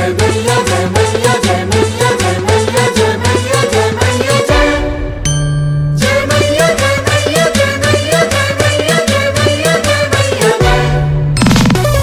जय मैया जय मैया जय मैया जय मैया जय मैया जय मैया जय जय मैया जय मैया जय मैया जय मैया जय मैया जय मैया जय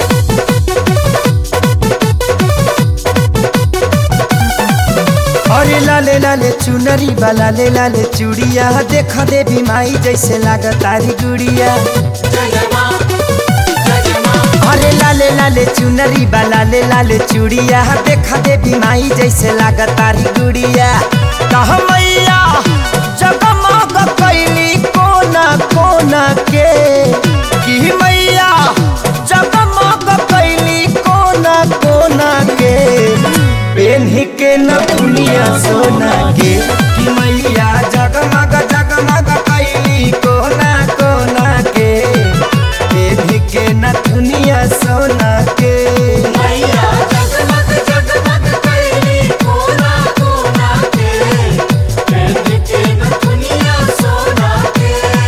अरे लाले लाले चुनरी बा लाले लाले चूड़िया देख देवी माई जैसे लागत तारी गुड़िया जय जय माँ जय जय माँ अरे लाले लाले चुनरी बा लाले लाले चूड़िया देख देवी माई जैसे लागत तारी गुड़िया कह मैया जगमग कैली कोना कोना के कि मैया जगमग कैली कोना कोना के पेन्ही के न दुनिया सोना के कि मैया जगमग जगमग कैली कोना कोना के पेन्ही के न दुनिया सोना के मैया जगमग जगमग कैली कोना कोना के पेंड के न दुनिया सोना के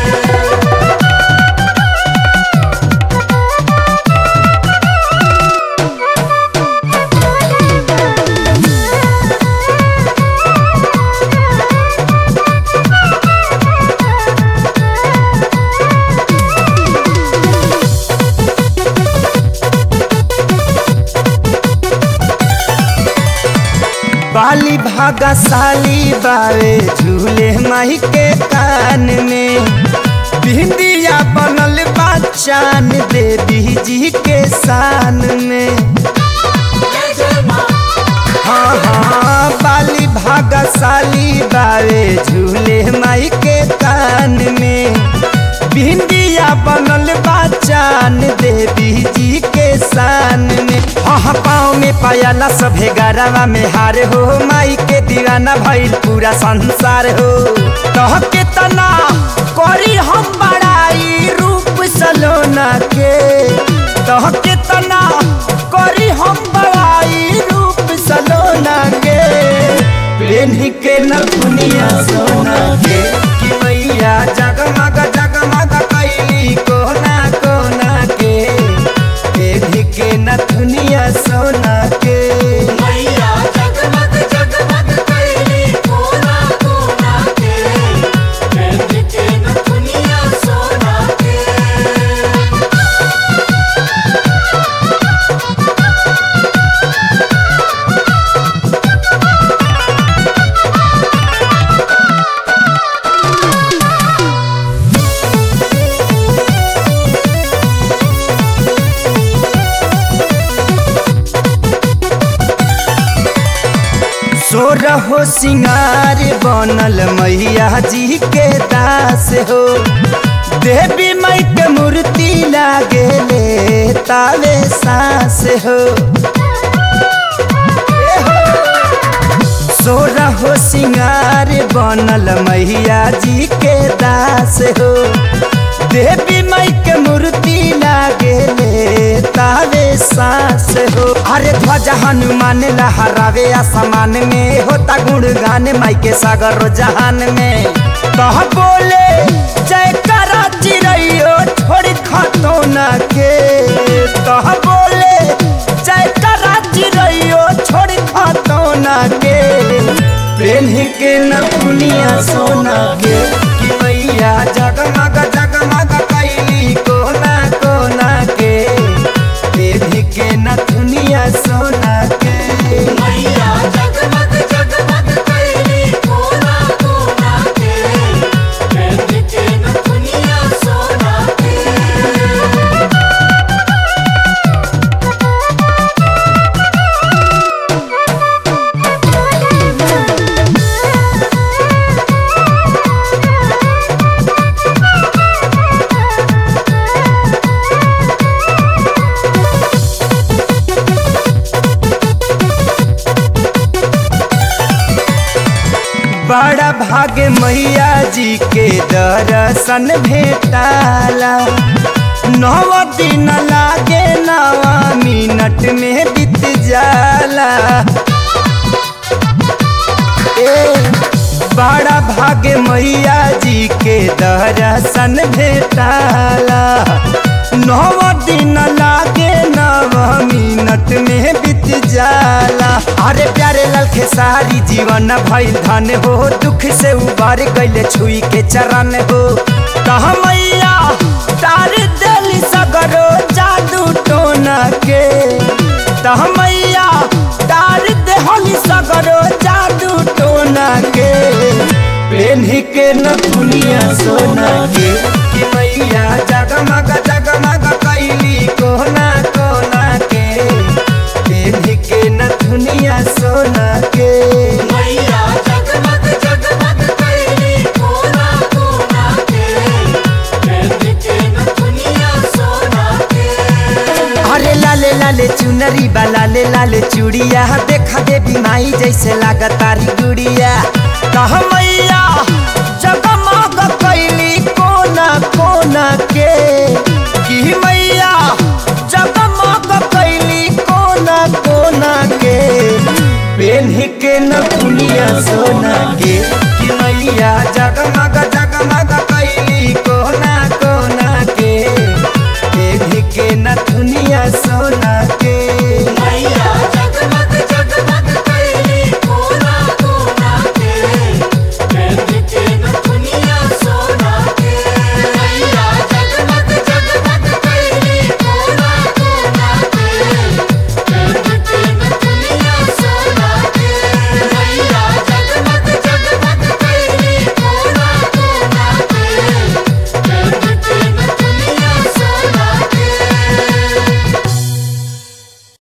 बाली भागा साली बावे झूले माही के कान में भिंदिया बनल बा चान देवी जी के शान में जय जय माँ हाँ हाँ बाली भागा साली बावे झूले माई के कान में भिंदिया बनल बा चान देवी जी के शान में हाँ पाँव में पायला सभे गरवा में हार हो माई के दीवाना भइल पूरा संसार हो कह के तना करी हम बड़ाई रूप सलोना के कह के तना करी हम बड़ाई रूप सलोना के पेन्ही के न दुनिया सोना के कि मैया जगमग जगमग कैली कोना कोना के पेन्ही के न दुनिया सोना के मैया जगमग जगमग कैली कोना कोना के पेंड के न दुनिया सोना के सोरहो सिंगार बनल मैया जी के दास हो देवी माई के मूर्ति लागे ले तावे सास हो ए हो। सोरहो सिंगार बनल मैया जी के दास हो देवी माई के मूर्ति लागे ले तावे सास हो अरे ध्वजा हनुमान लहरावे आसमान में होता गुणगान माई के सागर जहान में कह बोले जय करा चिड़ैयो छोड़ खतो न के कह बोले जय करा चिड़ैयो छोड़ खतो न के पेन्ही के न दुनिया सोना के कि मैया जगमग जगमग कैली कोना कोना के पेन्ही के न दुनिया सोना के मैया जगमग जगमग कैली कोना कोना के पेंड के न दुनिया सोना के बड़ा भाग्य मैया जी के दर्शन भेटाला नव दिन लागे नवा मिनट में बीत जाला ए बड़ा भाग्य मैया जी के दर्शन भेटाला नव दिन लागे नव मिनट मिनट में बीत जाला अरे प्यारे लाल खेसारी जीवन भइल धन हो दुख से उबार गइले छुई के चरण हो कह मैया तार दिल सगरो जादू टोना के तह मैया तार देहली सगरो जादू टोना के पेन्ही के न दुनिया सोना के कि मैया जगमग जगमग कैली कोना कोना के पेन्ही के न दुनिया सोना के मैया जगमग जगमग कैली कोना कोना के पेड़ के न दुनिया सोना के अरे लाले लाले चुनरी बा लाले लाले चूड़िया देखा देवी माई जैसे लागतारी गुड़िया कह मैया जगमग कैली कोना कोना के कि मैया जगमग कैली कोना कोना के पेन्ही के न दुनिया सोना के कि मैया जगमग जग